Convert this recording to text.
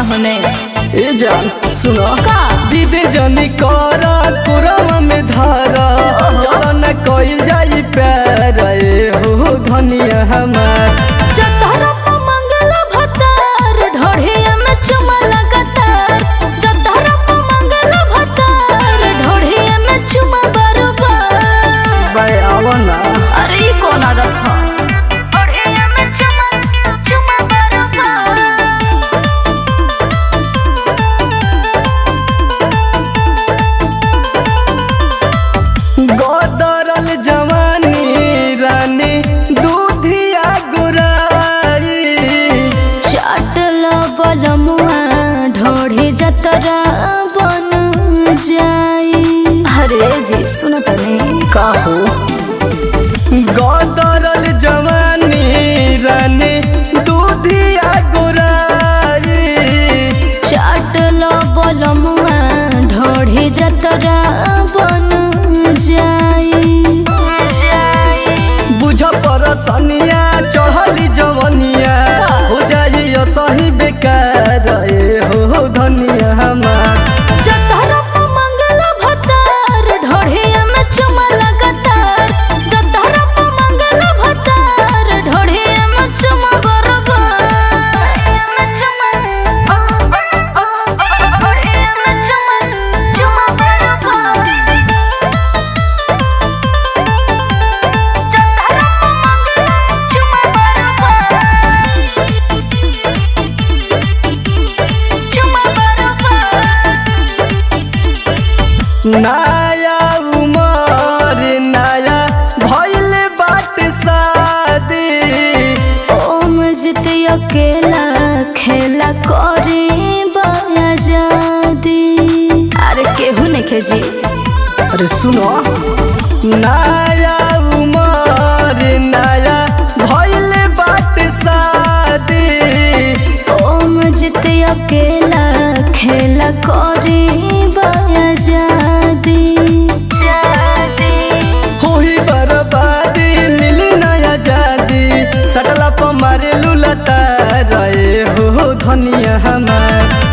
होने ए जान सुनो का जिद जनी कर कुरम में धार चल न कइल जाई प्यार ए हो धनिया हमार जतरा पे मंगला भतार ढोढ़िया में चुमा लगातार जतरा पे मंगला भतार ढोढ़िया में चुमा बरोबर बाय आवा ना अरे ई कौन आदत है ढोढ़िया में चुमा चुमा बरोबर गोदरल जवानी रानी दूधिया गुराई चाटल बलमुआ ढोढ़ी जतरा बन जाई अरे जी सुन तने काहो गोदरल जवानी रानी दूधिया गुराई चाटल बलमुआ ढोढ़ी जतरा बन जाई बुझ पर सनिया चढ़ली जवनिया हो जाई सही बेकार ए हो धनिया हमार जतरा पे मंगला भतार ढोढ़िया में चुमा लगातार जतरा पे मंगला भतार ढोढ़िया में चुमा बरोबर में चुमा ढोढ़िया में चुमा चुमा बरोबर जतरा पे मंगला चुमा बरोबर चुमा बरोबर नया उमर नया भइल बाट शादी ओम जित अकेला खेला करे बयाजादी अरे केहू नहीं खेजी अरे सुनो नया उमर नया भइल बाट शादी ओम जित अकेला खेला करे बयाजादी होई बर्बादी मिली नया जादी सटला प मारे लुलता रहे हो धनिया हमार